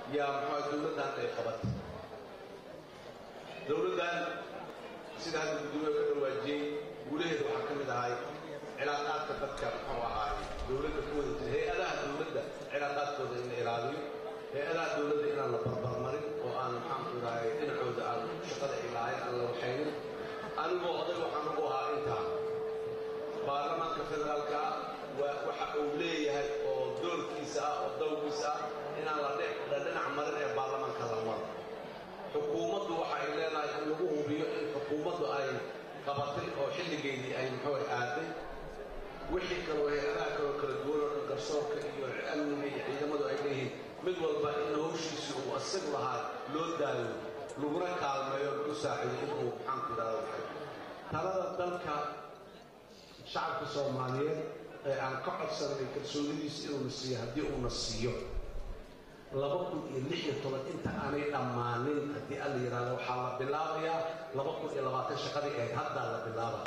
yaa muxua dowladdan ay qabatay dowladdan sida hadda gudoomiye ka dhawaajiyey guulaheeda waxaa ka mid ahay cilaaqaadka dadka muxuu ahaay dowladda ku wada jira hay-adaha dowladda cilaaqaadkooda in la ilaaliyo hay-adaha dowladda inaan la barbarmarin oo aan maxaanku idhahay dhinacooda aan shaqada ay lahayn aan la waxaynin anigoo oday waxaan ugu ahaa intaa baarlamaanka federaalka waxa uu leeyahay oo doorkiisa ah oo dawgiisa ah inaan la dhinac marin ee baarlamaanka la maro xukuumaddu waxa ay leedahay in lagu hubiyo in xukuumaddu ay qabatay oo xilligeedii ay muxuu aaday wixii kaloo hay-adaha kaloo kala duwan oo dhan garsoorka iyo amniga iyo ciidamadu ay leeyihiin mid walba in hawshiisii uu asig lahaa loo daayo laguna kaalmeeyo lagu saacido inuu maxaanku idhahda waxay talada dalka shacabka soomaaliyeed ee aan ka codsanay kalsoonidiisa inuuna siiyo haddii uuna siiyo laba kun iyo lix iyo toban inta aanay dhammaanin haddii alla yidhahdo waxaa la bilaabayaa laba kun iyo labaatan shaqadii ahayd haddaa la bilaaba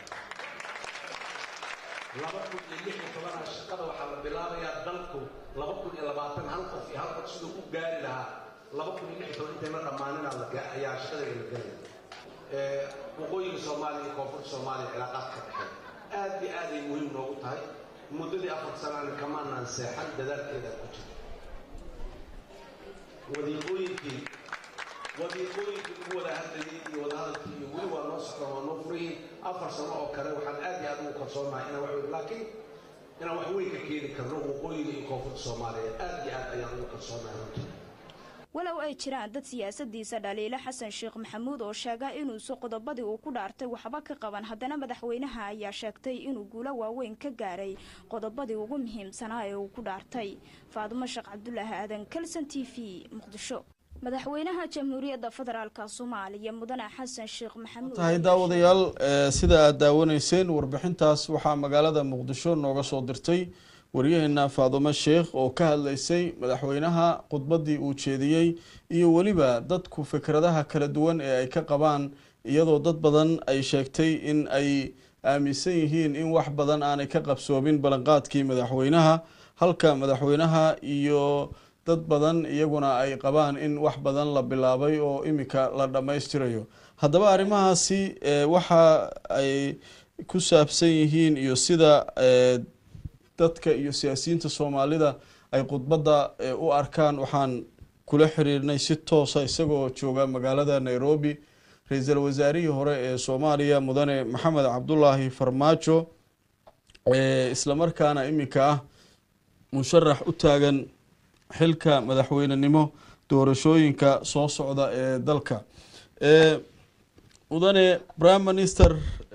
laba kun iyo lix iyo tobanaa shaqada waxaa la bilaabayaa dalku laba kun iyo labaatan hal qof iyo hal qof siduu u gaari lahaa laba kun iyo lix iyo toban intayna dhammaaninaa ayaa shaqada la gelaya waqooyiga soomaaliya iyo koonfurta soomaaliya cilaaqaadka dhexeey aad iyo aad ay muhiim noogu tahay muddadii afar sanaana kamaanaan seexan dadaalkeeda ku jira wadiiqooyinkii wadiiqooyinkii ugu wada hadlayay iyo wadahadalkii iyo weli waa noo socdaan waa noo furayihin afar sano oo kale waxaan aad iyo aad ugu kalsoonahay inaan wax laakiin inaan wax weyn ka keeni karno waqooyiga iyo koonfurta soomaaliya aad iyo aad ayaan ugu kalsoonahay runtii walow ay jiraan dad siyaasadiisa dhaliilo xasan sheekh maxamuud oo sheega inuusu qodobadii uu ku dhaartay waxba ka qaban haddana madaxweynaha ayaa sheegtay inuu guulo waaweyn ka gaaray qodobadii ugu muhiimsanaa ee uu ku dhaartay faadumo sheekh cabdulaahi aadan kalson t v muqdisho madaxweynaha jamhuuriyadda federaalk soomaaliya mudane xasan sheekh maxamuud tahay daawadayaal sida aad daawanayseen warbixintaas waxaa magaalada muqdisho nooga soo dirtay waryaheena faadumo sheekh oo ka hadlaysay madaxweynaha khudbaddii uu jeediyey iyo weliba dadku fikradaha kala duwan ee ay ka qabaan iyadoo dad badan ay sheegtay in ay aaminsan yihiin in wax badan aanay ka qabsoomin ballanqaadkii madaxweynaha halka madaxweynaha iyo dad badan iyaguna ay qabaan in wax badan la bilaabay oo iminka la dhammaystirayo haddaba arrimahaasi waxa ay ku saabsan yihiin iyo sida dadka iyo siyaasiyiinta soomaalida ay khudbadda u arkaan waxaan kula xiriirnay si toosa isagoo jooga magaalada nairobi ra-iisul wasaarihii hore ee soomaaliya mudane maxamed cabdulaahi farmaajo islamarkaana iminka ah musharax u taagan xilka madaxweynenimo doorashooyinka soo socda ee dalka mudane prime minister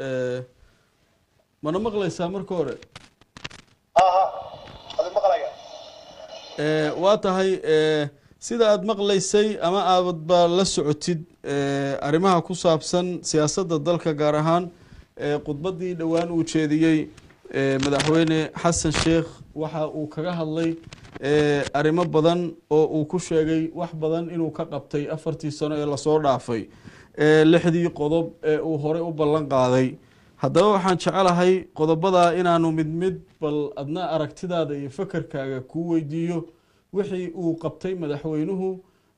mana maqlaysaa marka hore waa tahay sida aada maqlaysay ama aadba la socotid arrimaha ku saabsan siyaasadda dalka gaar ahaan khudbaddii dhowaan uu jeediyey madaxweyne xasan sheekh waxa uu kaga hadlay arrimo badan oo uu ku sheegay wax badan inuu ka qabtay afartii sano ee lasoo dhaafay lixdii qodob ee uu horey u ballan qaaday haddaba waxaan jecelahay qodobadaa inaanu mid mid bal adna aragtidaada iyo fakarkaaga kuu weydiiyo wixii uu qabtay madaxweynuhu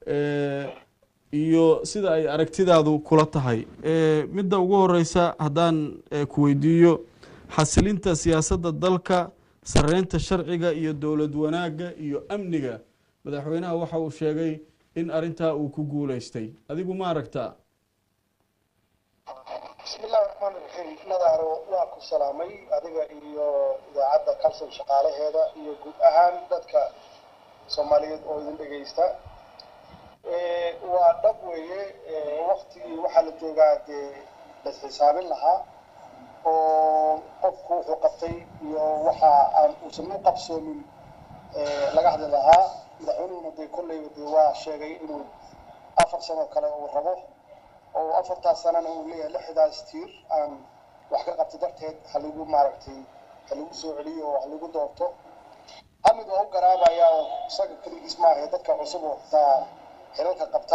iyo sida ay aragtidaadu kula tahay midda ugu horeysa haddaan ku weydiiyo xasilinta siyaasadda dalka sareynta sharciga iyo dowlad wanaagga iyo amniga madaxweynaha waxa uu sheegay in arintaa uu ku guuleystay adigu ma aragtaa bismillahi raxmaan iraxiim nadaaro waa ku salaamay adiga iyo idaacadda kalson shaqaalaheeda iyo guud ahaan dadka soomaaliyeed oo idin dhegaysta waa dhab weeye waktigii waxaa la joogaa dee lasxisaabin lahaa oo qofku wuxuu qabtay iyo waxa aan uusan u qabsoomin laga hadli lahaa madaxweynuhuna dee kolleyba dee waa sheegay inuu afar sano kale uu rabo oo afartaas sanana uu leeyahay lixdaas tiir aan wax ka qabtay darteed haligu maaragtay haligu soo celiyo oo haligu doorto hamid waa u garaabaya oo isaga keligiis maaha dadka cusub oo xitaa xilalka qabta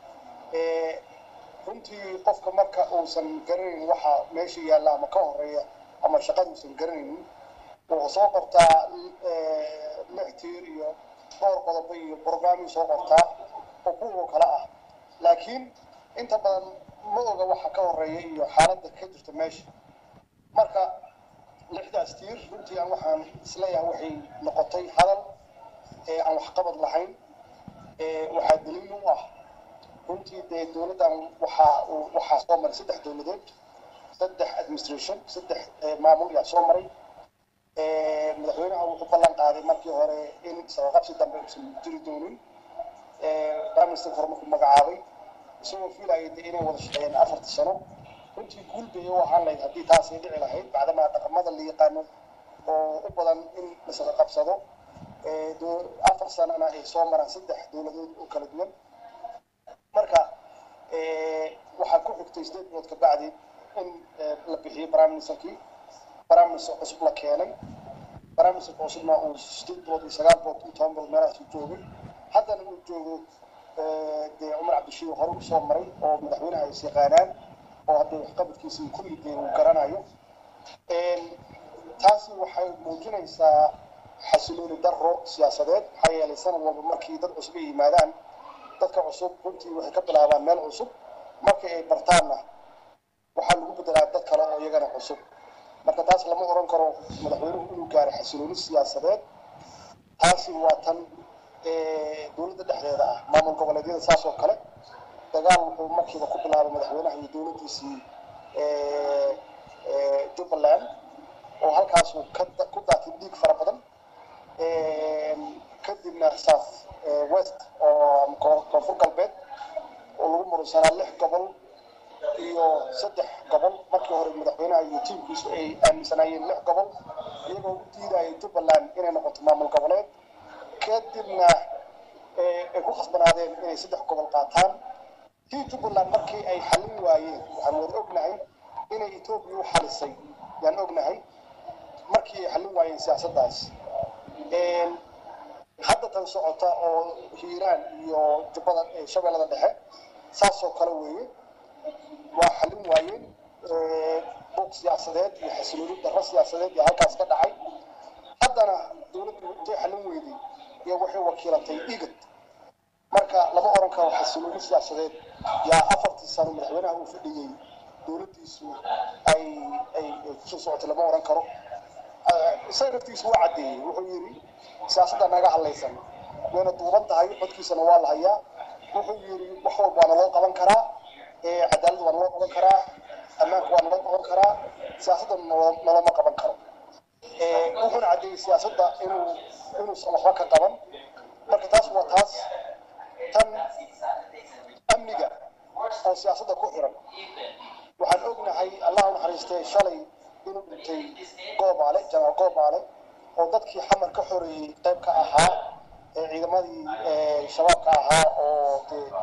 runtii qofka marka uusan garanayn waxa meesha yaalla ama ka horeeya ama shaqada uusan garanaynin wuxuu soo qortaa lix tiir iyo dhowr qodobo iyo brograamii soo qortaa oo kuwa oo kale ah laakiin inta badan ma oga waxa ka horeeya iyo xaaladda ka jirta meesha marka lixdaas tiir runtii aan waxaan isleeyahay waxay noqotay hadal ee aan waxqabad lahayn waxaa daliil u ah runtii dee dowladdan waxaa waxaa soo maray saddex dowladood saddex administration saddex maamul yaa soo maray madaxweynaha wuxuu ballan qaaday markii hore in sabaqabsi dambe uusan jiri doonin prime minister hore markuu magacaabay isagoo fiilayay dee inay wada shaqeeyeen afarta sano runtii guul bay u ahaan lahayd haddii taasay dhici lahayd bacdamaa dhaqamada la yaqaano oo u badan in lasaga qabsado afar sanana ay soo maraan saddex dowladood oo kala duwan marka waxaa ku xigtay sideed bilood ka bacdi in la bixiyey prime ministerkii prime minister cusub la keenay prime minister cusubna uu sideed bilood iyo sagaal bilood iyo toban bilood meelahaas u joogay haddana uu joogo dee cumar cabdishiid hore u soo maray oo madaxweynaha ay is yaqaanaan oo haddee waxqabadkiisii kulli dee uu garanayo taasi waxay muujinaysaa xasilooni daro siyaasadeed maxaa yeelay sanad walba markii dad cusub ay yimaadaan dadka cusub runtii waxay ka bilaabaan meel cusub markii ay bartaanna waxaa lagu bedelaa dad kale oo iyagana cusub marka taas lama oran karo madaxweynuhu inuu gaaray xasilooni siyaasadeed taasi waa tan dowladda dhexdeeda ah maamul goboleedyada saas oo kale dagaal wuxuu markiiba ku bilaabay madaxweynaha iyo dowladdiisii jubbaland oo halkaasuu ku daatay dhiig fara badan kadibna south west oo koonfur galbeed oo lagu muraysanaa lix gobol iyo saddex gobol markii hore madaxweynaha iyo tiimkiisu ay aaminsanaayeen lix gobol iyagoo u diidayay jubbaland inay noqoto maamul goboleed kadibna ay ku khasbanaadeen inay saddex gobol qaataan tii jubbaland markii ay xallin waayeen waxaan wada ognahay inay etoobiya u xalisay yaan ognahay markii ay xallin waayeen siyaasaddaas hadda tan socota oo hiiraan iyo jubbada shabeellada dhexe saasoo kale weeye waa xallin waayeen buuq siyaasadeed iyo xasilooni darro siyaasadeed iyo halkaas ka dhacay haddana dowladdu intay xallin weyday iyo waxay wakiilatay igad marka lama oran karo xasilooni siyaasadeed yaa afartii sano madaxweynaha uu fadhiyey dowladdiisu ay ay kusoo socotay lama oran karo isaga naftiisu waa caddeeyey wuxuu yidhi siyaasadda naga hadlaysan wayna duuban tahay codkiisana waa la hayaa wuxuu yidhi wax walba waa naloo qaban karaa cadaalad waa naloo qaban karaa ammaanka waa naloo qaban karaa siyaasadda nalooma qaban karo wuxuuna caddeeyey siyaasadda inuu inuusan waxba ka qaban marka taas waa taas tan amniga oo siyaasadda ku xiran waxaan ognahay allah u naxariistay shalay inuu dhintay goobaale janaal goobaale oo dadkii xamar ka xoreeyey qayb ka ahaa ee ciidamadii shabaabka ahaa oo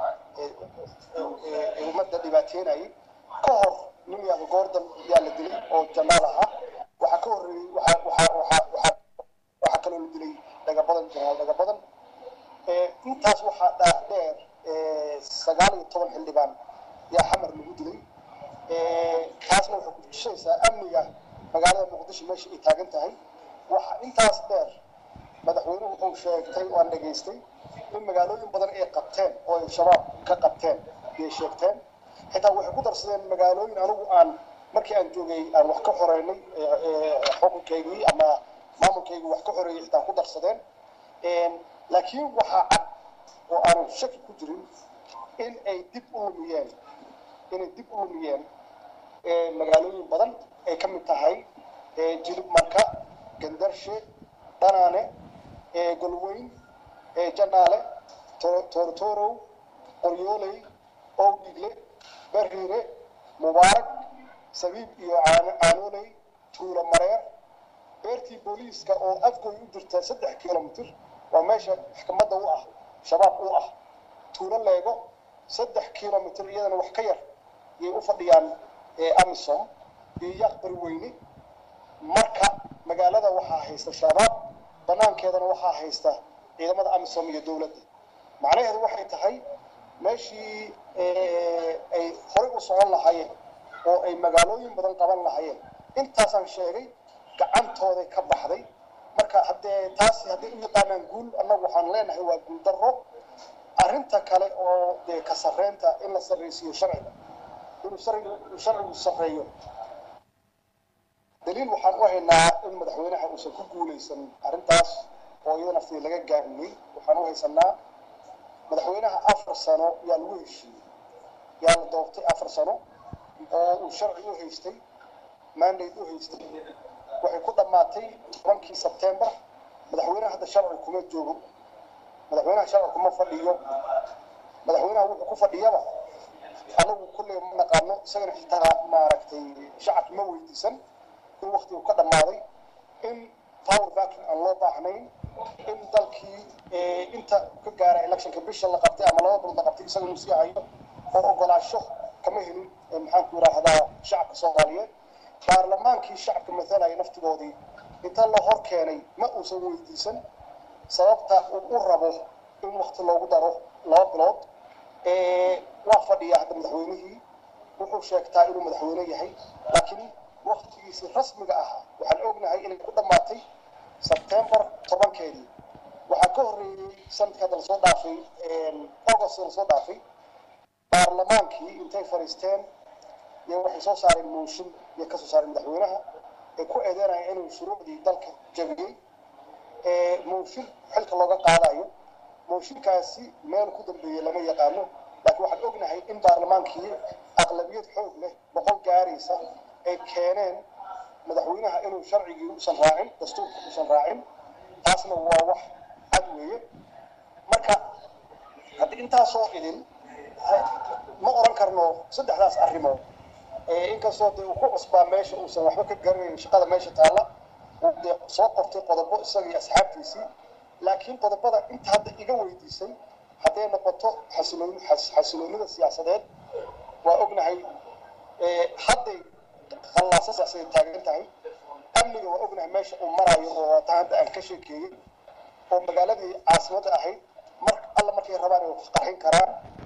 dee ummadda dhibaateynayay ka hor nin yaaba goordan yaa la dilay oo janaal ahaa waxaa ka horreeyey waxaa waxaa waxaa waxaa waxaa kaloo la dilay dhagabadan janaal dhagabadan intaas waxaa dhaa dheer sagaal iyo toban xildhibaan yaa xamar lagu dilay taasna waxay ku tusaysaa amniga magaalada muqdisho meesha ay taagan tahay waxa intaas dheer madaxweynuhu wuxuu sheegtay waan dhegaystay in magaalooyin badan ay qabteen oo ay shabaab ka qabteen ayay sheegteen xitaa waxay ku darsadeen magaalooyin anigu aan markii aan joogay aan wax ka xoreynay xukunkaygii ama maamulkaygii wax ka xoreeyay xitaa ku darsadeen laakiin waxaa cad oo aanu shaki ku jirin in ay dib u lumiyeen inay dib u lumiyeen magaalooyin badan ay ka mid tahay jilib marka gandarshe dhanaane golweyn janaale toortorow qoryooley owdhigle bariire mubaarak sabiib iyo caanooley tuulo mareer beertii booliiska oo afgoy u jirta saddex kilomitr waa meesha maxkamadda u ah shabaab u ah tuulo leego saddex kilomitr iyadana wax ka yar yay u fadhiyaan amisom iyo yaaq bariweyne marka magaalada waxaa haysta shabaab banaankeedana waxaa haysta ciidamada amisom iyo dowladda macnaheedu waxay tahay meeshii ay horey u socon lahaayeen oo ay magaalooyin badan qaban lahaayeen intaasaan sheegay gacantooday ka baxday marka haddee taasi hadday u yaqaanaan guul annagu waxaan leenahay waa guul darro arrinta kale oo dee ka sarreynta in la sarreysiiyo sharciga inuu sharcigu sharcigu sarreeyo daliil waxaan u haynaa in madaxweynaha uusan ku guuleysan arrintaas oo iyada naftii laga gaabiyey waxaan u haysanaa madaxweynaha afar sano yaa lagu heshiiyey yaa la doortay afar sano oo uu sharci u haystay mandate u haystay waxay ku dhammaatay tobankii sebtembar madaxweynaha hadda sharci kuma joogo madaxweynaha sharci kuma fadhiyo madaxweynaha wuxuu ku fadhiyaba anagu kulley ma naqaano isagana xitaa maaragtay shacabki ma weydiisan in wakti uu ka dhammaaday in power vacuum aan loo baahnayn in dalkii inta ka gaara electionka bisha la qabtay ama laba bilood la qabtay isaga inuu sii hayo oo ogolaasho kama helin maxaan ku yidhaahdaa shacabka soomaaliyeed baarlamaankii shacabka mathalaya naftigoodii inta la hor keenay ma uusan weydiisan sababta uu u rabo in wakti loogu daro laba bilood waa fadhiya hadda madaxweynihii wuxuu sheegtaa inuu madaxweyne yahay laakiin waktigiisii rasmiga ahaa waxaan ognahay inay ku dhammaatay sebtembar tobankeedii waxaa ka horreeyey sanadkii hadda lasoo dhaafay august lasoo dhaafay baarlamaankii intay fadhiisteen iyo waxay soo saareen mooshin iyo kasoo saareen madaxweynaha ay ku eedeynaya inuu shuruucdii dalka jabiyey mooshin xilka looga qaadayo mooshinkaasi meel ku dambeeyey lama yaqaano laakiin waxaan ognahay in baarlamaankii aqlabiyad xoog leh boqol gaaraysa ay keeneen madaxweynaha inuu sharcigii usan raacin dastuurka usan raacin taasna waa wax cad weeye marka haddii intaasoo idin ma oran karno saddexdaas arrimood inkastoo dee uu ku cusbaa meesha uusan waxba ka garanayn shaqada meesha taalla uu dee soo qortay qodobo isaga iyo asxaabtiisii laakiin qodobada inta hadda iga weydiisay hadday noqoto xasilooni xasiloonida siyaasadeed waa ognahay hadday khallaaso siyaasadeed taagan tahay amniga waa ognahay meesha uu marayo oo taa hadda aan ka sheekeeyey oo magaaladii caasimadda ahayd mar alla markay rabaan ay qarxin karaan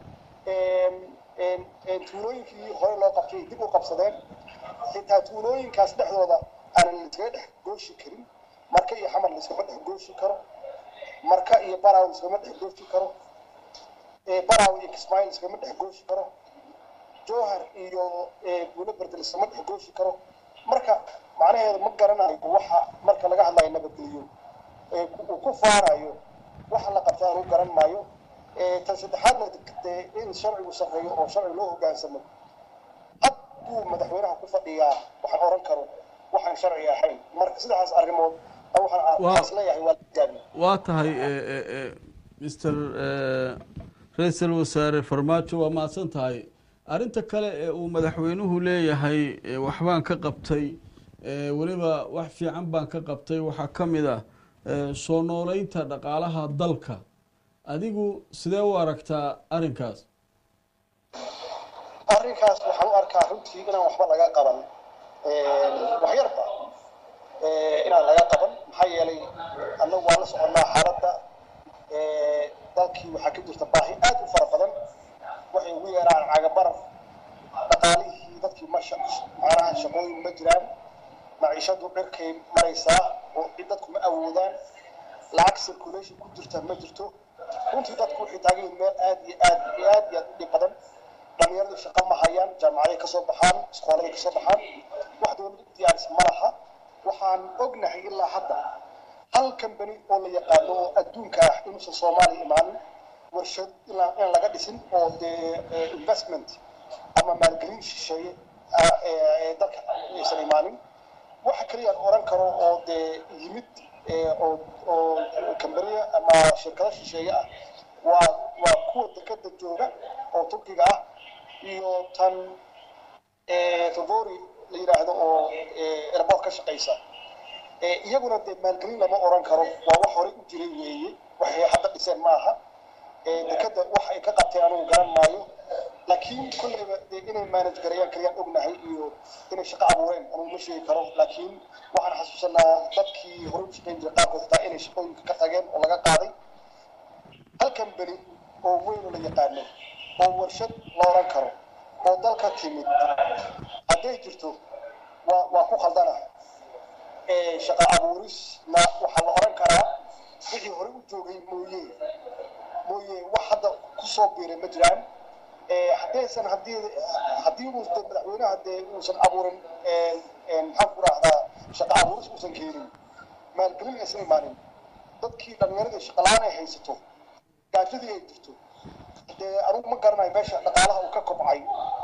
tuulooyinkii hore loo qabtay dib u qabsadeen xitaa tuulooyinkaas dhexdooda aanan laiskaga dhex gooshi karin marka iyo xamar laiskama dhex gooshi karo marka iyo baraw laiskama dhex gooshi karo baraw iyo kismaayo laiskama dhex gooshi karo jowhar iyo buulo berde laiskama dhex gooshi karo marka macnaheedu ma garanayo waxa marka laga hadlayo nabadgeliyo uu ku faarayo waxa la qabta aanu garan maayo tan saddexaadna dee in sharcigu sarreeyo oo sharci loo hogaansamo had buu madaxweynaha ku fadhiyaa waxaan oran karo waxaan sharci ahayn marka saddexdaas arrimood waxaan isleeyahay waa lagaabi waa tahay mr ra-iisul wasaare farmaajo waa mahadsan tahay arrinta kale ee uu madaxweynuhu leeyahay waxbaan ka qabtay weliba wax fiican baan ka qabtay waxaa ka mid ah soo nooleynta dhaqaalaha dalka adigu sidee u aragtaa arrinkaas arrinkaas waxaan u arkaa runtii inaan waxba laga qaban waxyarba inaan laga qaban maxaa yeelay annagu waan la soconnaa xaaladda dalkii waxaa ka jirta baahi aad u fara badan waxay ugu yeeraan cagabaraf dhaqaalihii dadkii ma macnaha shaqooyin ma jiraan maciishadu dhirkay maraysaa oo dadku ma awoodaan lacag circulation ku jirta ma jirto runtii dadku waxay taagan yihiin meel aad iyo aad iyo aad iyo aad u dhib badan dhalinyaradu shaqo ma hayaan jaamacaday kasoo baxaan iskooladay kasoo baxaan wax dowladda u diyaarisa ma laha waxaan ognahay ilaa hadda hal kambani oo la yaqaano oo adduunka ah inuusan soomaaliya imaanin warshad ilaa in laga dhisin oo dee investment ama maalgelin shisheeye dalka aysan imaanin waxa keliyaan oran karo oo dee yimid oo oo kambaniya ama shirkado shisheeye ah waa waa kuwa dekada jooga oo turkiga ah iyo tan favori la yidhaahdo oo airport ka shaqaysa iyaguna dee maalgelin lama oran karo waa wax horey u jiray weeye waxay hadda dhiseen maaha dekada wax ay ka qabteen anugu garan maayo laakiin kolleyba dee inay manage garayaan kaliyaan ognahay iyo inay shaqo abuureen anugu ma sheegi karo laakiin waxaan xasuusanaa dadkii horey u shaqayn jiray qaarkood xitaa inay shaqooyinka ka tageen oo laga qaaday hal kambani oo weyn oo la yaqaano oo warshad la oran karo oo dalka timid hadday jirto waa waa ku khaldana shaqo abuurisna waxaa la oran karaa wixii hore u joogay mooye mooye wax hadda ku kusoo biiray ma jiraan haddaysan haddii haddii uu de madaxweynaha dee uusan abuurin maxaan ku rahdaa shaqa abuuris uusan keenin maalgelin aysan imaanin dadkii dhallinyaradii shaqalaan ay haysato gaajadii ay jirto dee anugu ma garanayo meesha dhaqaalaha uu ka kobcay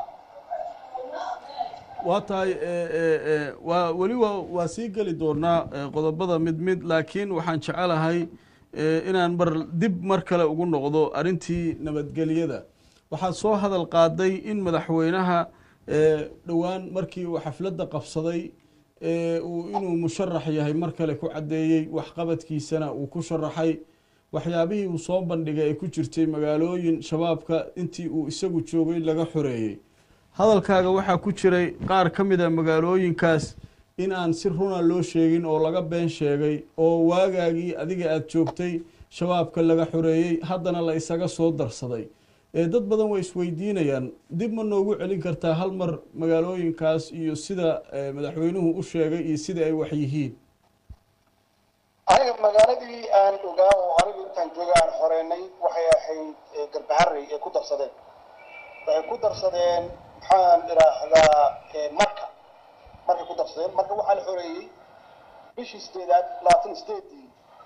waa tahay waa weli waa waa sii geli doonaa qodobada mid mid laakiin waxaan jecelahay inaan mar dib mar kale ugu noqdo arrintii nabadgelyada waxaad soo hadal qaaday in madaxweynaha dhowaan markii uu xafladda qabsaday uu inuu musharax yahay mar kale ku caddeeyey waxqabadkiisana uu ku sharaxay waxyaabihii uu soo bandhigay ay ku jirtay magaalooyin shabaabka intii uu isagu joogay laga xoreeyey hadalkaaga waxaa ku jiray qaar ka mid a magaalooyinkaas in aan si runa loo sheegin oo laga been sheegay oo waagaagii adiga aada joogtay shabaabka laga xoreeyey haddana la isaga soo darsaday dad badan way isweydiinayaan dib ma noogu celin kartaa hal mar magaalooyinkaas iyo sida madaxweynuhu u sheegay iyo sida ay wax yihiin aniga magaaladii aan ogaa oo anigu intaan jooga aan xoreynay waxay ahayd garbaharey ay ku darsadeen waxay ku darsadeen maxaan idhaahdaa marka markay ku darsadeen marka waxaa la xoreeyey bishii sideedaad labaatan sideedii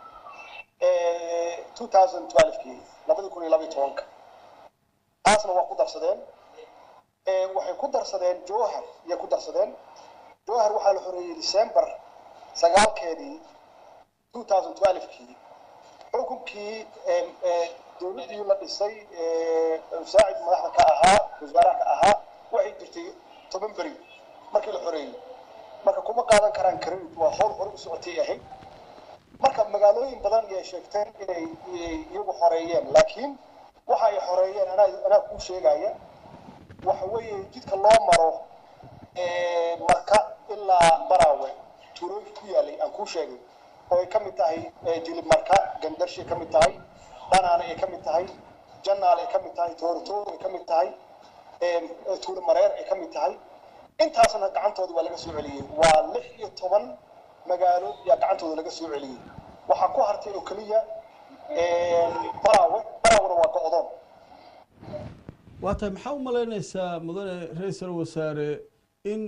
two thousand twelvekii labadi kun iyo labaiyo tobanka taasna waa ku darsadeen waxay ku darsadeen jowhar iyay ku darsadeen jowhar waxaa la xoreeyey december sagaalkeedii two thousand twelvekii xukunkii dowladdii la dhisay musaacid madaxda ka ahaa wasaaraha ka ahaa waxay jirtay toban beri markii la xoreeyey marka kuma qaadan karaan credit waa howl hore u socotay ahayd marka magaalooyin badan ayay sheegteen inay iyagu xoreeyeen laakiin waxa ay xoreeyeen anaa anaa kuu sheegaya waxa weeye jidka loo maro marka ilaa baraawe tuulooyinka ku yaalay aan kuu sheegay oo ay ka mid tahay jilib marka gandarshi ay ka mid tahay dhanaane ay ka mid tahay janaal ay ka mid tahay toortoor ay ka mid tahay tuulo mareer ay ka mid tahay intaasna gacantooda waa laga soo celiyey waa lix iyo toban magaalo yaa gacantooda laga soo celiyey waxaa ku hartay oo keliya baraawe baraawena waa go-doon waa tahay maxaa u malaynaysaa mudane ra-iisal wasaare in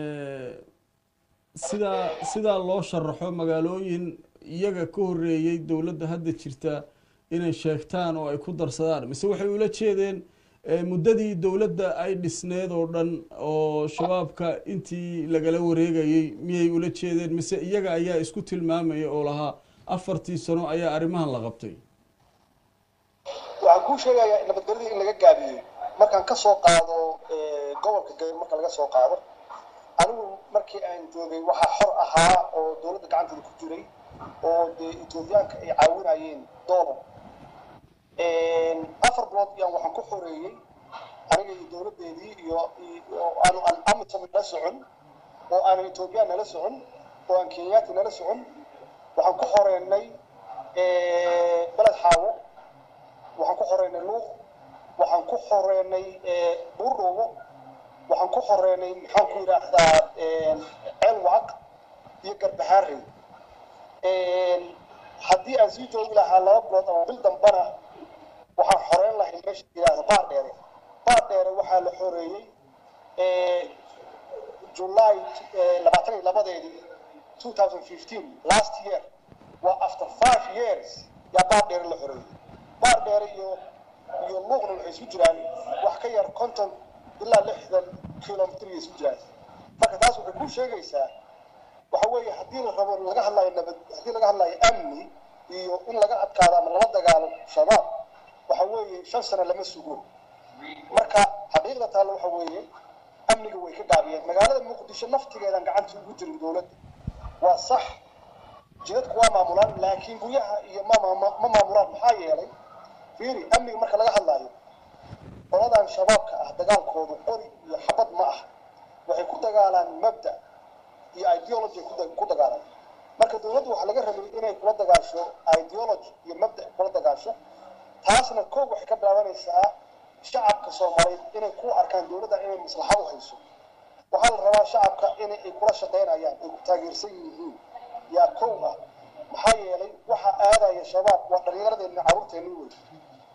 sidaa sidaa loo sharaxo magaalooyin iyaga ka horeeyey dowladda hadda jirta inay sheegtaan oo ay ku darsadaan mise waxay ula jeedeen muddadii dowladda ay dhisneed oo dhan oo shabaabka intii lagala wareegayey miyay ula jeedeen mise iyaga ayaa isku tilmaamaya oo lahaa afartii sano ayaa arrimahan la qabtay waxaan kuu sheegayaa nabadgelyadii in laga gaabiyey markaan ka soo qaado gobolka gabeer marka laga soo qaado anigu markii aan joogay waxaa xor ahaa oo dowladda gacanteeda ku jiray oo dee etoobiyaanka ay caawinayeen doolar afar bilood yaan waxaan ku xoreeyey aniga iyo dowladdeedii iyo aanu aan amisom nala socon oo aanan etoobiyaan nala socon oo aan kenyaati nala socon waxaan ku xoreynay beled xaawo waxaan ku xoreynay luuq waxaan ku xoreynay buurdhoobo waxaan ku xoreynay maxaan ku yidhaahdaa ceelwacaq iyo garbahaarey haddii aan sii joogi lahaa laba bilood ama bil dambana waxaan xoreyn lahay meesha yidhaahda baar dheere baar dheere waxaa la xoreeyey july labaatan iyo labadeedii two thousand fifteen last year waa after five years yaa baar dheere la xoreeyey baar dheere iyo iyo luuqna waxay isu jiraan wax ka yar konton ilaa lixdan kilomitr ay isu jiraan marka taas waxay ku sheegaysaa waxa weeye haddii la rabo laga hadlayo nabad haddii laga hadlayo amni iyo in laga adkaado ama lala dagaalo shabaab waxa weeye shan sano lama sugo marka xaqiiqda taalla waxa weeye amniga way ka gaabiyeen magaalada muqdisho naftigeedan gacanta ugu jirin dowladda waa sax jidadku waa maamulaan laakiin guryaha iyo ma ma maamulaan maxaa yeelay fiiri amniga marka laga hadlaayo qoladan shabaabka ah dagaalkoodu qori iyo xabad ma ah waxay ku dagaalaan mabda iyo ideology ku dagaalaan marka dowladdu waxaa laga rabay inay kula dagaasho ideology iyo mabda kula dagaasho taasna koog waxay ka bilaabanaysaa shacabka soomaaliyeed inay ku arkaan dowladda inay maslaxad u hayso waxaa la rabaa shacabka inay ay kula shaqaynayaan ay ku taageersan yihiin yaa kow ah maxaa yeelay waxaa aadaya shabaab waa dhallinyaradeenna carruurteenni wey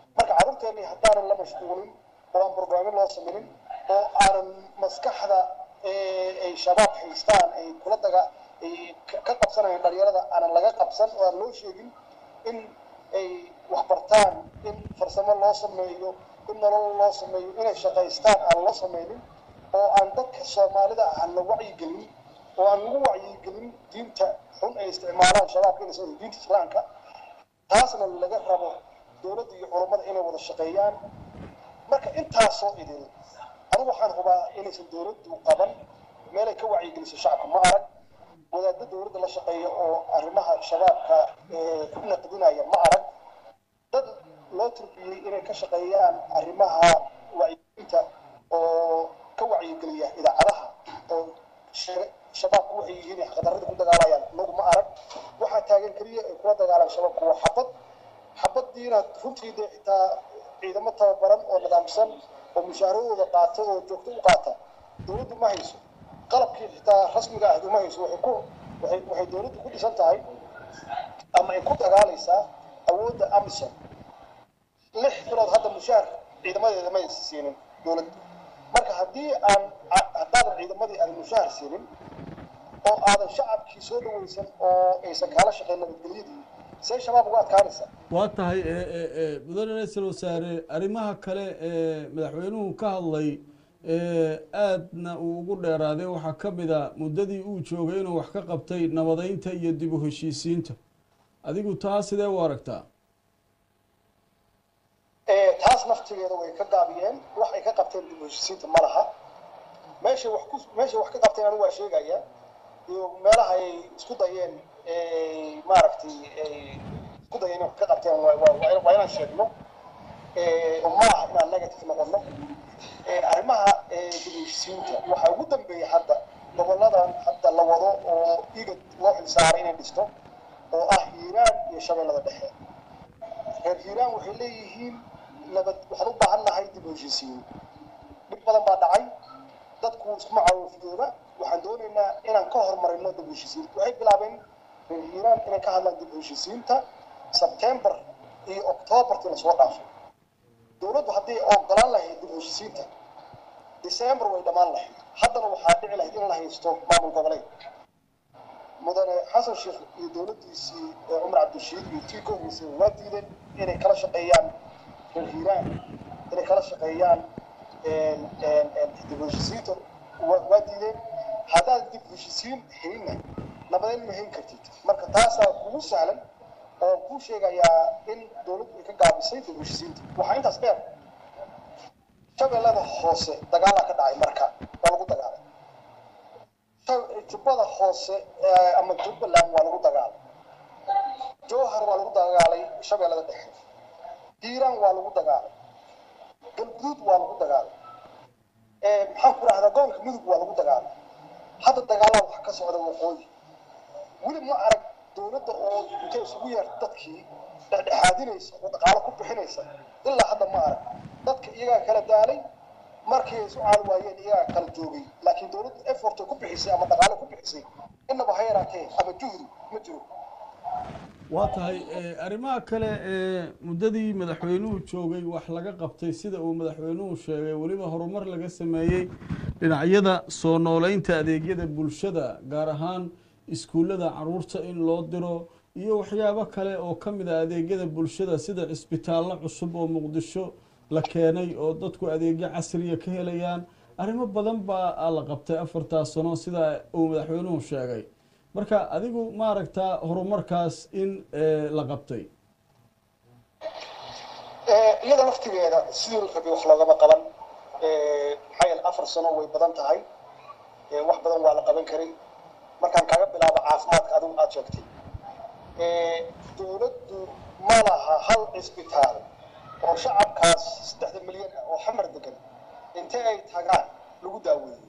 marka carruurteennii haddaanan la mashquulin oo aan barnaamij loo sameynin oo aanan maskaxda ay shabaab haystaan ay kula daga ay ka qabsanayaan dhalinyarada aanan laga qabsan oo aan loo sheegin in ay wax bartaan in farsamo loo sameeyo in nolol loo sameeyo inay shaqaystaan aan loo sameynin oo aan dadka soomaalida aan la wacyigelin oo aan lagu wacyigelin diinta xun ay isticmaalaan shabaabka inay soo diinta islaamka taasna laga rabo dowladda iyo culammada inay wada shaqeeyaan marka intaasoo idin anigu waxaan hubaa inaysan dowladdu qaban meelay ka wacyigeliso shacabka ma arag wadaadda dowladda la shaqeeya oo arrimaha shabaabka ku naqdinaya ma arag dad loo turbiyey inay ka shaqeeyaan arrimaha wacyigelinta oo ka wacyigeliya idaacadaha oo shabaabku waxay yihiin xaqdarrada ku dagaalayaan nagu ma arag waxaa taagan keliya ay kula dagaalaan shabaabku waa xabad xabadiina runtii dee xitaa ciidamo tababaran oo nidaamsan oo mushaaradooda qaata oo joogto u qaata dowladdu ma hayso qalabkii xitaa rasmiga ahdu ma hayso waxay ku waxay waxay dowladdu ku dhisan tahay ama ay ku dagaalaysaa awoodda amisom lix bilood hadda mushaar ciidamadeeda ma aysan siinin dowladda marka haddii aan haddaadan ciidamadii aadan mushaar siinin oo aadan shacabkii soo dhaweysan oo aysan kaala shaqeyn nabadgelyadii see shabaab uga adkaanaysa waa tahay mudane ra-iisul wasaare arrimaha kale ee madaxweynuhu ka hadlay aadna uu ugu dheeraaday waxaa ka mid a muddadii uu joogay inuu wax ka qabtay nabadeynta iyo dib u heshiisiinta adigu taa sidee u aragtaa taas naftigeeda way ka gaabiyeen wax ay ka qabteen dib u heshiisiinta ma laha meeshay wax ku meeshay wax ka qabteen anigu waa sheegaya iyo meelaha ay isku dayeen maaragtay isku dayeen inay wax ka qabteen waa inaan sheegno oo ma aha inaan negative noqono arrimaha dib u heshiisiinta waxaa ugu dambeeya hadda goboladan hadda la wado oo igad loo xilsaaray inay dhisto oo ah hiiraan iyo shabeellada dhexe reer hiiraan waxay leeyihiin nabad waxaan u baahan nahay dib u heshiisiin dhib badan baa dhacay dadku iskuma caawifdooda waxaan doonaynaa inaan ka horumarino dib u heshiisiinta waxay bilaabeen reer hiiraan inay ka hadlaan dib u heshiisiinta sebtembar iyo octoobartii lasoo dhaafay dowladdu haddii ogolaan lahayd dib u heshiisiinta december way dhammaan lahayd haddana waxaa dhici lahayd in la haysto maamul goboleed mudane xasan sheekh iyo dowladdiisii cumar cabdishiid iyo tii ka horreysay waa diideen inay kala shaqeeyaan reer hiiraan inay kala shaqeeyaan dib u heshiisiinta waa diideen haddaad dib u heshiisiin helinna nabadeyn ma helin kartid marka taasaa kugu sahlan oo kuu sheegayaa in dowladdu ay ka gaabisay dib u heshiisiinta waxaa intaas dheer shabeellada hoose dagaalaa ka dhacay marka waa lagu dagaalay jubbada hoose ama jubbaland waa lagu dagaalay jowhar waa lagu dagaalay shabeellada dhexe hiiraan waa lagu dagaalay galguduud waa lagu dagaalay maxaan ku rahdaa gobolka mudug waa lagu dagaalay hadda dagaalada wax ka socda waqooyi weli ma arag dowladda oo intay isugu yeerta dadkii dhexdhexaadinaysa oo dhaqaalo ku bixinaysa ilaa hadda ma arag dadka iyagaa kala daalay markii ay isu caali waayeen iyagaa kala joogay laakiin dowladdu effort ku bixisay ama dhaqaale ku bixisay innaba ha yaraatee ama juhdi ma jiro waa tahay arrimaha kale ee muddadii madaxweynuhu joogay wax laga qabtay sida uu madaxweynuhu sheegay weliba horumar laga sameeyey dhinacyada soo nooleynta adeegyada bulshada gaar ahaan iskuullada caruurta in loo diro iyo waxyaabo kale oo ka mid a adeegyada bulshada sida cisbitaallo cusub oo muqdisho la keenay oo dadku adeegyo casriya ka helayaan arrimo badan baa la qabtay afartaas sano sida uu madaxweynuhu sheegay marka adigu ma aragtaa horumarkaas in la qabtay iyada laftigeeda sidii la rabay wax loogama qaban maxaa yeele afar sano way badan tahay wax badan waa la qaban karay markaan kaga bilaabo caafimaadka adigu aada sheegtay dowladdu ma laha hal cisbitaal oo shacabkaas saddexda milyan ah oo xamar degan intee ay tagaan lagu daaweeyey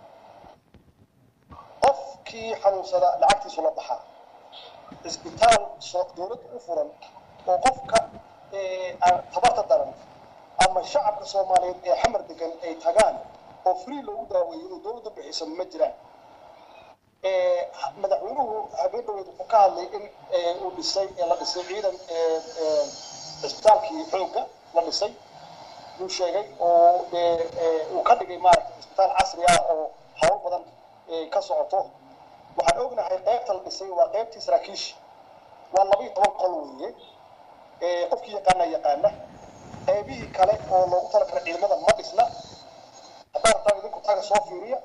qofkii xanuunsada lacagtiisu la baxaa cisbitaal dowladda u furan oo qofka tabarta daran ama shacabka soomaaliyeed ee xamar degan ay tagaan oo free loogu daaweeyo oo dowladda bixisa ma jiraan madaxweynuhu habeen dhaweed wuxuu ka hadlay in uu dhisay la dhisay ciidan cisbitaalkii xoogga la dhisay yuu sheegay oo dee uu ka dhigay maaragtay isbitaal casri ah oo hawl badan ka socoto waxaan ognahay qaybta la dhisay waa qaybtii saraakiisha waa laba iyo toban qol weeye qofkii yaqaana yaqaana qaybihii kale oo loogu talagalay ciidamada ma dhisna haddaan rabtaan idinku taga soo fiiriya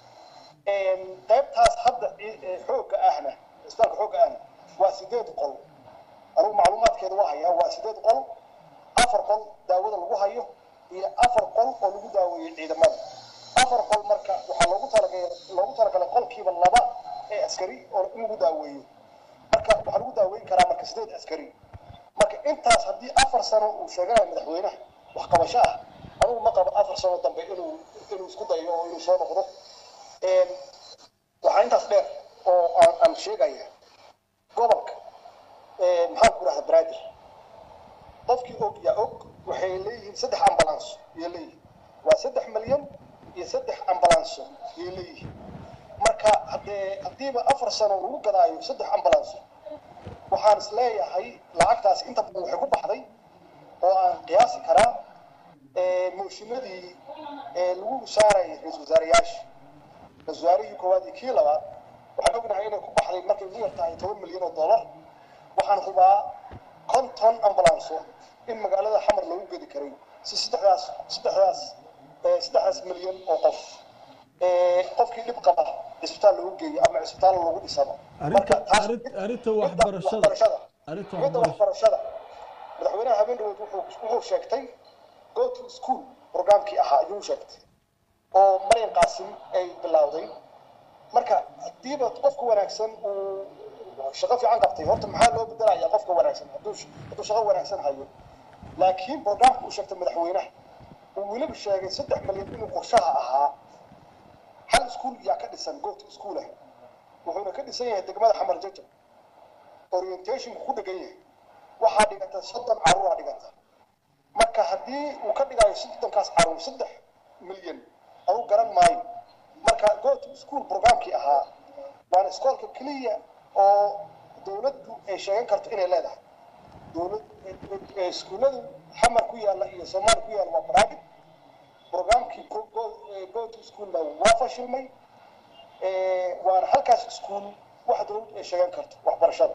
qaybtaas hadda xoogga ahna isbitaalka xoogga ahna waa sideed qol anugu macluumaadkeeda waa hayaa waa sideed qol afar qol daawada lagu hayo iyo afar qol oo lagu daaweeyey ciidamada afar qol marka waxaa loogu talagalay loogu talagalay qolkiiba laba ee askari oo in lagu daaweeyo marka waxaa lagu daaweyn karaa marka sideed askari marka intaas haddii afar sano uu sheeganayo madaxweynaha waxqabasho ah anugu ma qabo afar sano dambe inuu inuu isku dayo oo inuu soo noqdo waxaa intaas dheer oo aan aan sheegaya gobolka maxaan ku dhahda braadir qofkii og yaa og waxay leeyihiin saddex ambulanso ayay leeyihiin waa saddex milyan iyo saddex ambulanso ayay leeyihiin marka haddee haddiiba afar sano lagu gadaayo saddex ambulanso waxaan is leeyahay lacagtaas inta badan waxay ku baxday oo aan qiyaasi karaa mooshinadii lagu saarayay ra-isul wasaarayaasha ra-isul wasaarihii koowaad iyo kii labaad waxaan ognahay inay ku baxday markay ugu yar tahay toban milyan oo dollar waxaan hubaa konton ambulanso in magaalada xamar lagu gedi karay si saddexdaas saddexdaas saddexdaas milyan oo qof qofkii dhib qaba cisbitaal lagu geeyo ama cisbitaal lagu dhisano arrinta arrinta waxbarashada arrinta midda waxbarashada madaxweynaha habeen dhaweyd wuxuu wuxuu sheegtay go to school programkii ahaa ayuu sheegtay oo maryan qaasim ay bilowday marka haddiiba qofka wanaagsan uu shaqo fiican qabtay horta maxaa loo bedelayaa qofka wanaagsan hadduu hadduu shaqo wanaagsan hayo laakiin programka uu sheegtay madaxweynaha uu weliba sheegay saddex milyan inuu qorshaha ahaa hal iskuul yaa ka dhisan goot iskuulah wuxuuna ka dhisan yahay degmada xamar jajab orientationku ku dhegan yahay waxaa dhigata soddon caruuraa dhigata marka haddii uu ka dhigayo soddonkaas caruur saddex milyan anu garan maayo marka goot school programkii ahaa waana iskoolka keliya oo dowladdu ay sheegan karto inay leedahay dowlad iskuulladu xamar ku yaalla iyo soomaali ku yaalla waa private programkii go to schoolna waa fashilmay waana halkaas iskuul wax dowladdu ay sheegan karto waxbarashada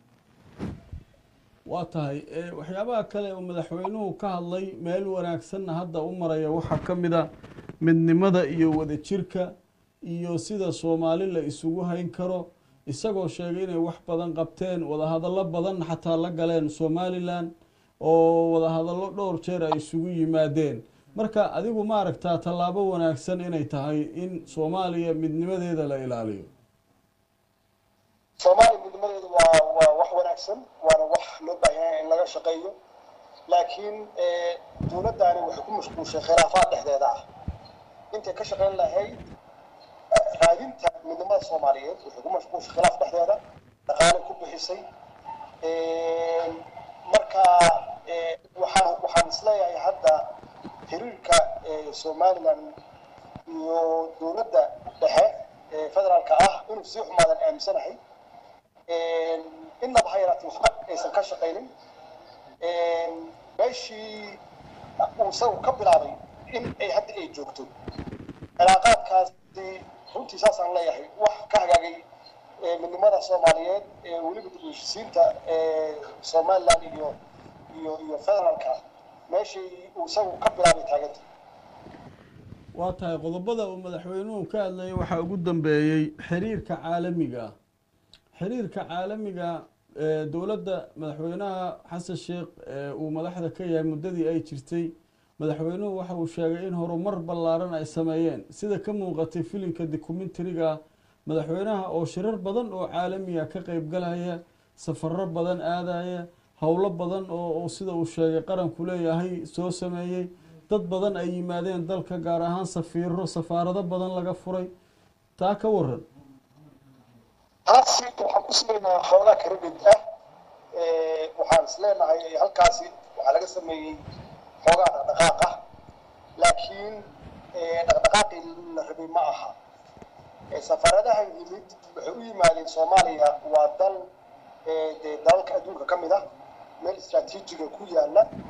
waa tahay waxyaabaha kale oo madaxweynuhu ka hadlay meel wanaagsanna hadda u maraya waxaa ka mid a midnimada iyo wadajirka iyo sida soomaali la isugu hayn karo isagoo sheegay inay wax badan qabteen wadahadallo badan xataa la galeen somalilan oo wadahadallo dhowr jeer ay isugu yimaadeen marka adigu ma aragtaa tallaabo wanaagsan inay tahay in soomaaliya midnimadeeda la ilaaliyo soomaaliya midnimadeedu waa waa wax wanaagsan waana wax loo baahan yahay in laga shaqeeyo laakiin dowladdaani waxay ku mashquulshay khilaafaad dhexdeeda ah intay ka shaqeyn lahayd raadinta midnimada soomaaliyeed waxay ku mashquulshay khilaaf dhexdeeda dhaqaalay ku bixisay marka waxaan waxaan isleeyahay hadda xiriirka somaliland iyo dowladda dhexe ee federaalka ah inuu sii xumaadan aaminsanahay innaba ha yaraatee waxba aysan ka shaqaynin meeshii uu isagu ka bilaabay in ay hadda ay joogto cilaaqaadkaasi runtii saasaan leeyahay wax ka hagaagay midnimada soomaaliyeed ee weliba dib u heshisiinta somaliland iyo iyo iyo federaalka meeshii uu isagu ka bilaabay taaganta waa tahay qodobada uu madaxweynuhu ka hadlayay waxaa ugu dambeeyey xiriirka caalamiga ah xiriirka caalamiga dowladda madaxweynaha xasan sheekh uu madaxda ka yahay muddadii ay jirtay madaxweynuhu waxa uu sheegay in horumar ballaaran ay sameeyeen sida ka muuqatay filimka documentariga madaxweynaha oo shirar badan oo caalamiga ka qeybgalaya safaro badan aadaya howlo badan oo sida uu sheegay qaranku leeyahay soo sameeyey dad badan ay yimaadeen dalka gaar ahaan safiiro safaarado badan laga furay taa ka waran taasi waxaan ku siinaynaa xoogaa credit ah waxaan is leenahay halkaasi waxaa laga sameeyey xoogaa dhaqdhaqaaq ah laakiin dhaqdhaqaaqii la rabay ma aha safaaradaha yimid waxay u yimaadeen soomaaliya waa dal dee dalalka adduunka ka mid ah meel istraatiijiga ku yaala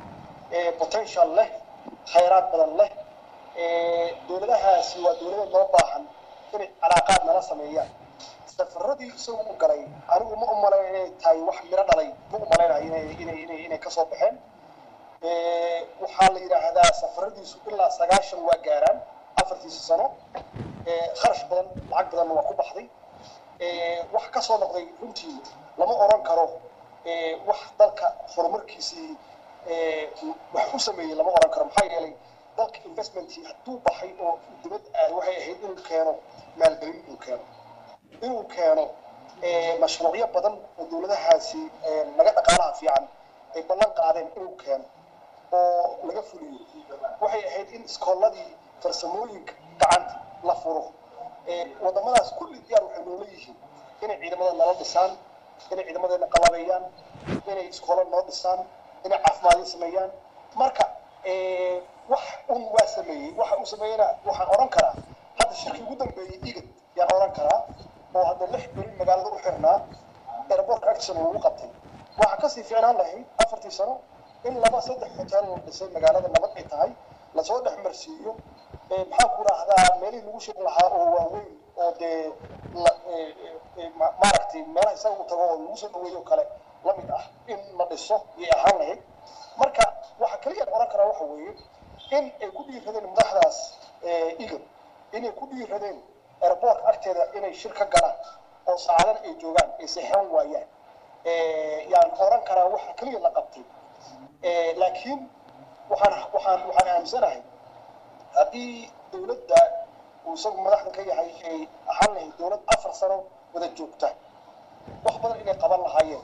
potential leh khayraad badan leh dowladahaasi waa dowlado noo baahan inay calaaqaad nala sameeyaan safaradii isagu u galay anigu ma umalayn inay tahay wax miro dhalay ma umalaynayo inay inay inay inay kasoo baxeen waxaa la yidhaahdaa safaradiisu ilaa sagaashan waa gaaraan afartiisa sano kharash badan lacag badanna waa ku baxday wax kasoo noqday runtii lama oran karo wax dalka horumarkiisii wax u sameeyey lama oran karo maxaa yeelay dalka investmentii hadduu baxay oo dibad aad waxay ahayd inuu keeno maalgelin inuu keeno inuu keeno mashruucyo badan oo dowladahaasi laga dhaqaalaha fiican ay ballan qaadeen inuu keeno oo laga fuliyo waxay ahayd in iskooladii farsamooyinka gacanta la furo wadamadaas kulli diyaar waxay noola yihiin inay ciidamada nala dhisaan inay ciidamadeena qalabeeyaan inay iskoola noo dhisaan inay caafimaadyo sameeyaan marka wax un waa sameeyey waxa uu sameeyeyna waxaan odhan karaa hadda shirkii ugu dambeeyey igad yaan odhan karaa oo hadda lix beri magaalada u xirnaa airportka action lagu qabtay waxaa kasii fiicnaan lahayd afartii sano in laba saddex hotel la dhisay magaalada nabad ay tahay lasoo dhex marsiiyo maxaa ku raahdaa meelihii lagu shiri lahaa oo waaweyn oo dee maaragtay meelaha isaga u tago oo lagu soo dhaweeyo kale lamid ah in la dhiso yay ahaan lahayd marka waxa kaliya odhan karaa waxa weeye in ay ku dhiiradeen madaxdaas igad inay ku dhiiradeen airportka agteeda inay shir ka galaan oo saacadan ay joogaan ay seexan waayaan yaan odhan karaa waxa kaliya la qabtay laakiin waxaan waxaan waxaan aaminsanahay haddii dowladda uu isagu madaxda ka yahay ay ahaan lahayd dowlad afar sano wada joogta wax badan inay qaban lahaayeen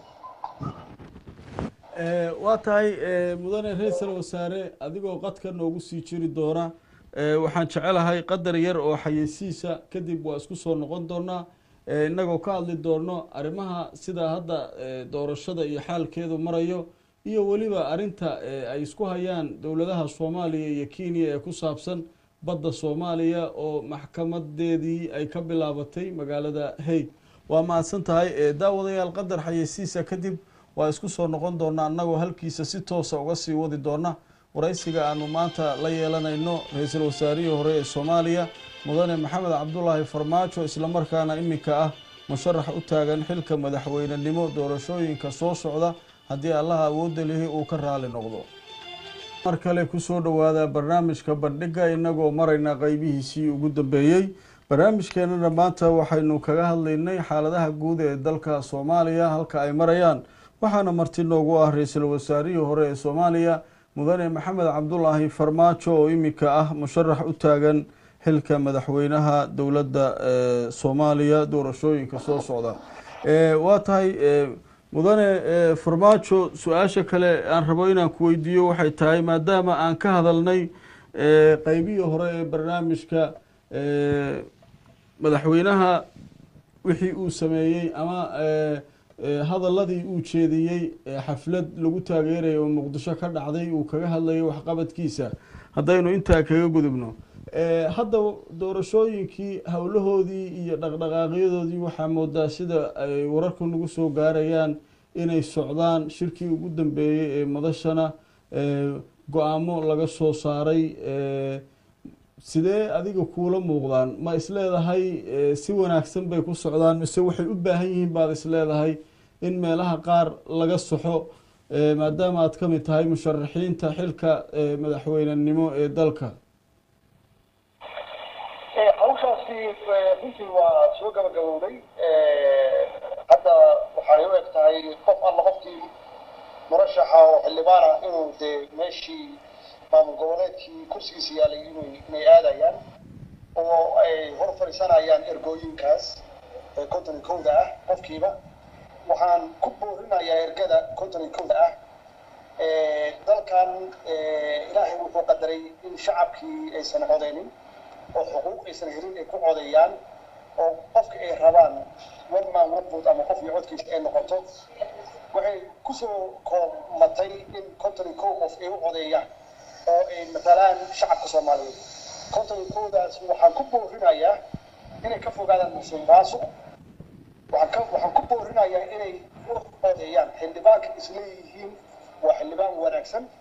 waa tahay mudane ra-iisal wasaare adigoo qadka noogu sii jiri doona waxaan jecelahay qadar yar oo xayeysiisa kadib waa isku soo noqon doonaa innagoo ka hadli doono arrimaha sida hadda doorashada iyo xaalkeedu marayo iyo weliba arrinta ay isku hayaan dowladaha soomaaliya iyo kenya ee ku saabsan badda soomaaliya oo maxkamadeedii ay ka bilaabatay magaalada haig waa mahadsan tahay daawadayaal qadar xayeysiisa kadib waa isku soo noqon doonaa annagoo halkiisa si toosa uga sii wadi doona waraysiga aanu maanta la yeelanayno ra-iisul wasaarihii hore ee soomaaliya mudane maxamed cabdulaahi farmaajo islamarkaana iminka ah musharax u taagan xilka madaxweynenimo doorashooyinka soo socda haddii allaha awoodda lihi uu ka raali noqdo mar kale kusoo dhowaada barnaamijka bandhiga inagoo marayna qeybihiisii ugu dambeeyey barnaamijkeenana maanta waxaynu kaga hadlaynay xaaladaha guud ee dalka soomaaliya halka ay marayaan waxaana marti noogu ah ra-iisul wasaarihii hore ee soomaaliya mudane maxamed cabdulaahi farmaajo oo iminka ah musharax u taagan xilka madaxweynaha dowladda soomaaliya doorashooyinka soo socda waa tahay mudane farmaajo su-aasha kale aan rabo inaan ku weydiiyo waxay tahay maadaama aan ka hadalnay qeybihii hore ee barnaamijka madaxweynaha wixii uu sameeyey ama hadaladii uu jeediyey xaflad lagu taageeraya oo muqdisho ka dhacday uu kaga hadlayay waxqabadkiisa haddaynu intaa kaga gudubno hadda doorashooyinkii howlahoodii iyo dhaqdhaqaaqyadoodii waxaa moodaa sida ay wararku nagu soo gaarayaan inay socdaan shirkii ugu dambeeyey ee madashana go-aamo laga soo saaray sidee adiga kuula muuqdaan ma isleedahay si wanaagsan bay ku socdaan mise waxay u baahan yihiin baad isleedahay in meelaha qaar laga soxo maadaama aad ka mid tahay musharaxiinta xilka madaxweynenimo ee dalka hawshaasi runtii waa soo gabagabowday hadda waxay u eg tahay qof alla qofkii murashaxa oo xildhibaana inuu dee meeshii maamul goboleedkii kursigiisa yaalay inay inay aadayaan oo ay hor fadhiisanayaan ergooyinkaas ee konton iyo kowda ah qofkiiba waxaan ku boorinayaa ergada konton iyo kowda ah dalkan ilaahay wuxuu qadaray in shacabkii aysan codeynin oo xuquuq aysan helin ay ku codeeyaan oo qofka ay rabaan one man one vote ama qof iyo codkiisa ay noqoto waxay kusoo koomatay in konton iyo kow qof ay u codeeyaan oo ay matalaan shacabka soomaaliyeed konton iyo kowdaas waxaan ku boorinayaa inay ka fogaadaan musuqmaasuq waxaan ka waxaan ku boorinayaa inay u codeeyaan xildhibaanka isleeyihiin waa xildhibaan wanaagsan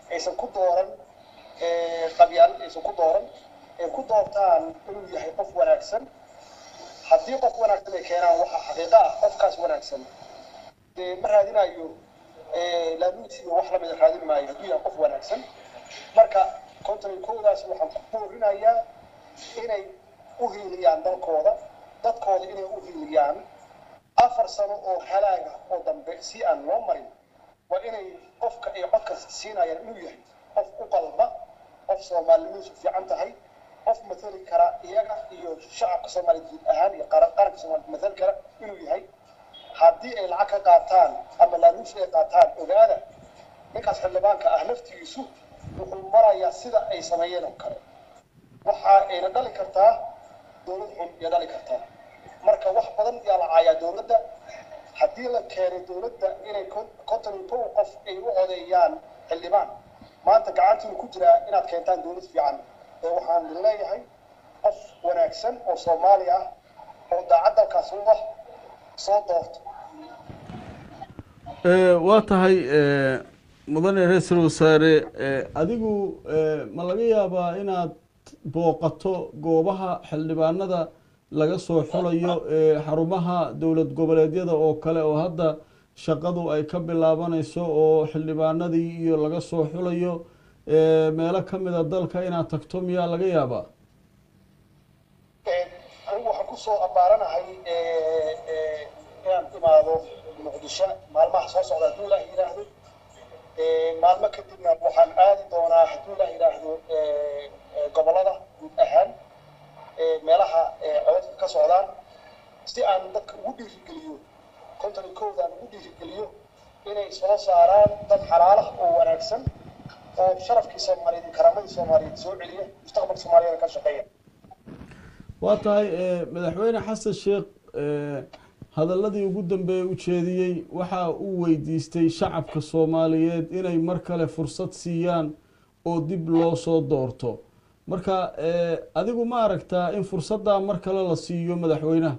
aysan ku dooran qabyaal aysan ku dooran ay ku doortaan inuu yahay qof wanaagsan haddii qof wanaagsan ay keenaan waxaa xaqiiqa ah qofkaas wanaagsan dee ma raadinayo laaluus iyo wax lamida raadin maayo hadduu yahay qof wanaagsan marka konton iyo kowdaas waxaan ku boorinayaa inay u hiiliyaan dalkooda dadkooda inay u hiiliyaan afar sano oo halaaga oo dambe si aan loo marin waa inay qofka ay codka siinayaan inuu yahay qof u qalba qof soomaalinidiisu fiican tahay qof matali kara iyaga iyo shacabka soomaaliya guud ahaan iyo qaranka soomaaliya matali kara inuu yahay haddii ay lacag ka qaataan ama laaluush ay qaataan ogaada ninkaas xildhibaanka ah laftigiisu wuxuu marayaa sida ay sameeyeen oo kale waxa ayna dhali kartaa dowlad xun iyo dhali kartaa marka wax badan yaa la caayaa dowladda haddii la keenay dowladda inay konton iyo kow qof ay u codeeyaan xildhibaan maanta gacantiinu ku jiraa inaad keentaan dowlad fiican ee waxaan leeyahay qof wanaagsan oo soomaali ah oo daacad dalkaas u ah soo doorto waa tahay mudane ra-iisul wasaare adigu ma laga yaabaa inaad booqato goobaha xildhibaanada laga soo xulayo xarumaha dowlad goboleedyada oo kale oo hadda shaqadu ay ka bilaabanayso oo xildhibaanadii iyo laga soo xulayo meelo ka mida dalka inaad tagto miyaa laga yaabaa anigu waxaan kusoo abaaranahay inaan imaado muqdisho maalmaha soo socda hadduu ilaah yidhaahdo maalmo kadibna waxaan aadi doonaa hadduu ilaah yidhaahdo gobolada guud ahaan meelaha codadka ka socdaan si aan dadka ugu dhiirigeliyo konton iyo kowdaan ugu dhiirigeliyo inay soo saaraan dad xalaalaha oo wanaagsan oo sharafkii soomaaliyeed iyo karaamadii soomaaliyeed soo celiya mustaqbalka soomaaliyeed ka shaqeeya waa tahay madaxweyne xasan sheekh hadaladii ugu dambeeyey ujeediyey waxa uu weydiistay shacabka soomaaliyeed inay mar kale fursad siiyaan oo dib loo soo doorto marka adigu ma aragtaa in fursaddaa mar kale la siiyo madaxweynaha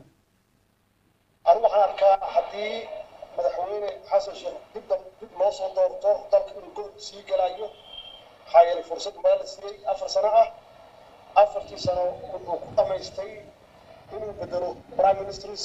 anigu waxaan arkaa haddii madaxweyne xasan sheekh dib dib loo soo doorto dalka inuu gol sii galayo maxaa yeelay fursad baa la siiyey afar sano ah afartii sano wuxuu ku dhamaystay inuu bedelo prime ministers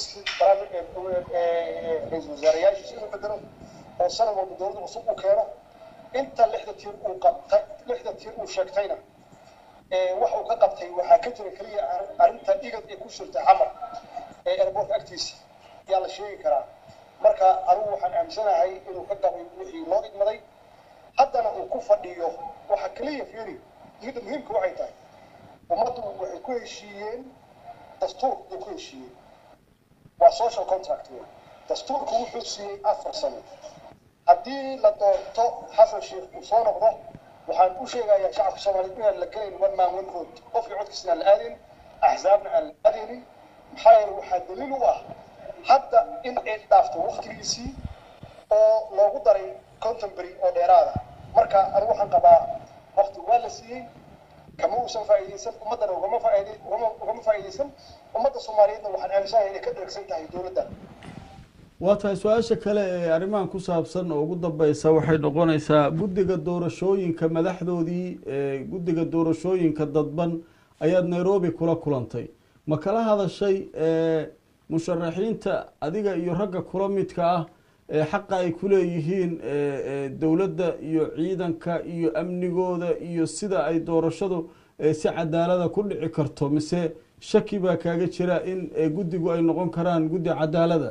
ra-iisul wasaareyaashiisa inuu bedelo oo sanad walba dowladda cusub u keeno inta lixda tiir uu qabtay lixda tiir uu sheegtayna wax uu ka qabtay waxaa ka jira keliya arrinta dhigad ee ku shirtay xamar ee airportka agtiisa ayaa la sheegi karaa marka anigu waxaan aaminsanahay inuu ka qabay wixii loo idmaday haddana uu ku fadhiyo waxa keliya fiiri midda muhiimka waxay tahay ummaddu waxay ku heshiiyeen dastuur bay ku heshiiyeen waa social contract wey dastuurku wuxuu siiyey afar sano haddii la doorto xasan sheekh uu soo noqdo waxaan u sheegayaa shacabka soomaaliyeed inaan la gelayn one man one vote qofkii codkiisna aan la aadaynin axzaabna aan la aadaynin maxaa yeele waxaa daliil u ah hadda in ay dhaafto waktigiisii oo loogu daray contemporary oo dheeraada marka anigu waxaan qabaa wakti waa la siiyey kama uusan faa'iidaysan ummaddana ugama faa'iiday ugama ugama faa'iidaysan ummadda soomaaliyeedna waxaan aaminsanahay inay ka dheregsan tahay dowladda waa tahay su-aasha kale ee arrimahan ku saabsan oo ugu dambeysa waxay noqonaysaa guddiga doorashooyinka madaxdoodii guddiga doorashooyinka dadban ayaad nairobi kula kulantay ma kala hadashay musharaxiinta adiga iyo ragga kula midka ah ee xaqa ay ku leeyihiin dowladda iyo ciidanka iyo amnigooda iyo sida ay doorashadu si cadaalada ku dhici karto mise shaki baa kaaga jira in guddigu ay noqon karaan guddi cadaalada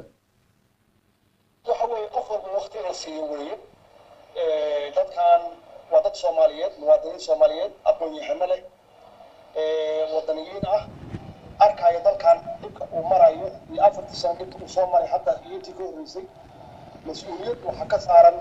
waxa weeye qof walba wakti in la siiyo weeye dadkan waa dad soomaaliyeed muwaadiniin soomaaliyeed aqoon-yahano leh wadaniyiin ah arkaayo dalkan dhibka uu marayo iyo afartii sano dhibka uu soo maray hadda iyo intii ka horreysay mas-uuliyad waxaa ka saaran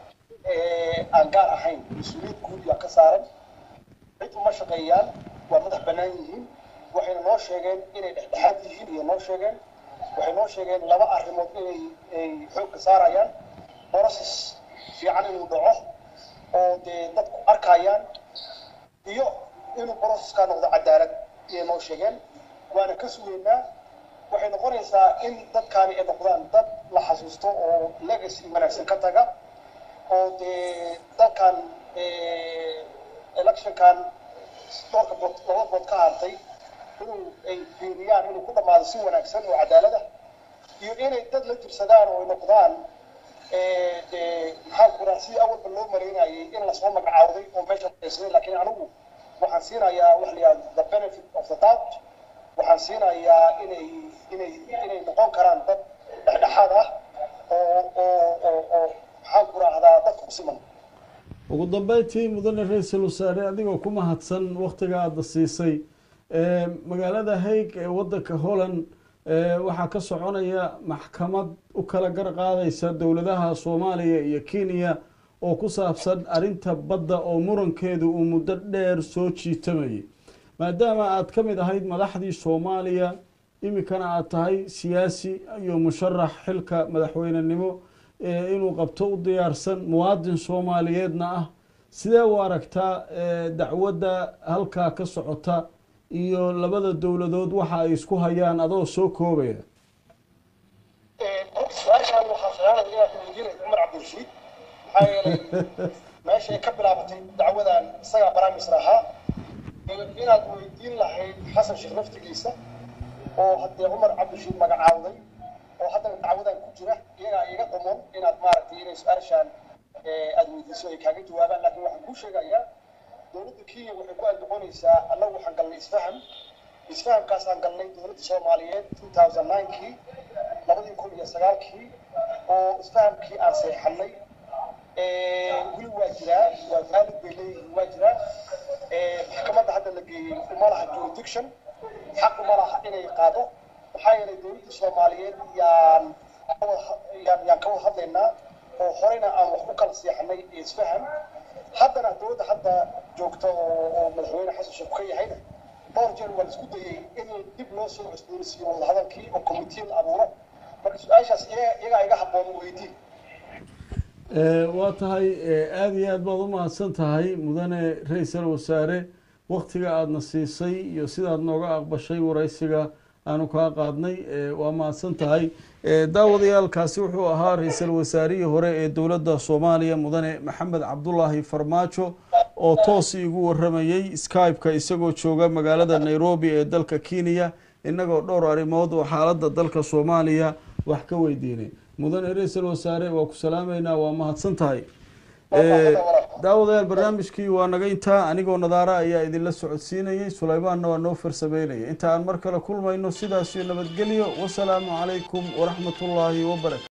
aan gaar ahayn mas-uuliyad guud yaa ka saaran cid uma shaqeeyaan waa madax bannaan yihiin waxayna noo sheegeen inay dhexdhexaad yihiin iyo noo sheegeen waxay noo sheegeen laba arrimood inay ay xoogka saarayaan process fiican inuu dhaco oo dee dadku arkayaan iyo inuu processka noqdo cadaalad ayay noo sheegeen waana ka sugeynaa waxay noqonaysaa in dadkaani ay noqdaan dad la xasuusto oo legacy wanaagsan ka taga oo dee dalkan electionkan dhowrka bood laba bood ka hartay inuu ay fiiriyaan inuu ku dhammaado si wanaagsan oo cadaalada iyo inay dad la jirsadaan oo ay noqdaan dee maxaan ku raha sidii awalba loo maraynayay in lasoo magacaawday oo meesha haysaday laakiin anigu waxaan siinayaa wax la yihahdo the benefit of the doubt waxaan siinayaa inay inay inay noqon karaan dad dhexdhexaad ah oo oo oo oo maxaan ku rahdaa dadka ku siman ugu dambeyntii mudane ra-iisul wasaare adigoo ku mahadsan waktiga aada siisay magaalada haig ee wadanka holland waxaa ka soconaya maxkamad u kala gar qaadaysa dowladaha soomaaliya iyo kenya oo ku saabsan arrinta badda oo murankeedu uu muddo dheer soo jiitamayay maadaama aada ka mid ahayd madaxdii soomaaliya iminkana aada tahay siyaasi iyo musharax xilka madaxweynenimo inuu qabto u diyaarsan muwaadin soomaaliyeedna ah sidee u aragtaa dacwadda halkaa ka socota iyo labada dowladood waxa ay isku hayaan adoo soo koobaya su-aashaan waxaa saaaday inaad weydiinay cumar cabdirashiid maxaa yeelay meeshay ka bilaabatay dacwadan isagaa baraamisr ahaa inaad weydiin lahayd xasan sheekh naftigiisa oo haddee cumar cabdirashiid magacaawday oo haddana dacwadan ku jira iyagaa iga qumon inaad maaragtay inay su-aashaan aada weydiiso ay kaaga jawaabaan laakiin waxaan kuu sheegayaa dowladda kenya waxay ku andacoonaysaa annagu waxaan galnay isfaham isfahamkaasaan galnay dowladda soomaaliyeed two thousand ninekii labadii kun iyo sagaalkii oo isfahamkii aan seexanay weli waa jiraa waa valid bay leeyihiin waa jiraa maxkamadda hadda la geeyey uma laha jurisdiction xaq uma laha inay qaado maxaa yeelay dowladda soomaaliyeed yaan yaan yaan ka wada hadlaynaa oo horeyna aan wax ku kala seexanay isfaham haddana dowladda hadda joogta oo madaxweyne xasan sheekh ka yahayna dhowr jeer waa la isku dayey in dib loo soo cusboonaysiiyo wadahadalkii oo commitee la abuuro marka su-aashaas iyagaa iga habboon weydiin waa tahay aada iyo aad baad u mahadsan tahay mudane ra-iisal wasaare waktiga aadana siisay iyo sidaad nooga aqbashay waraysiga aanu kaa qaadnay waa mahadsan tahay daawadayaalkaasi wuxuu ahaa ra-iisal wasaarihii hore ee dowladda soomaaliya mudane maxamed cabdulaahi farmaajo oo toos igu waramayey skype-ka isagoo jooga magaalada nairobi ee dalka kenya innagoo dhowr arrimood oo xaaladda dalka soomaaliya wax ka weydiinay mudane ra-iisal wasaare waa ku salaameynaa waa mahadsan tahay daawadayaal barnaamijkii waa naga intaa anigoo nadaara ayaa idinla socodsiinayay sulaymaanna waa noo farsameynaya inta aan mar kale kulmayno sidaas iyo nabadgelyo wasalaamu calaykum waraxmatullaahi wabarakatu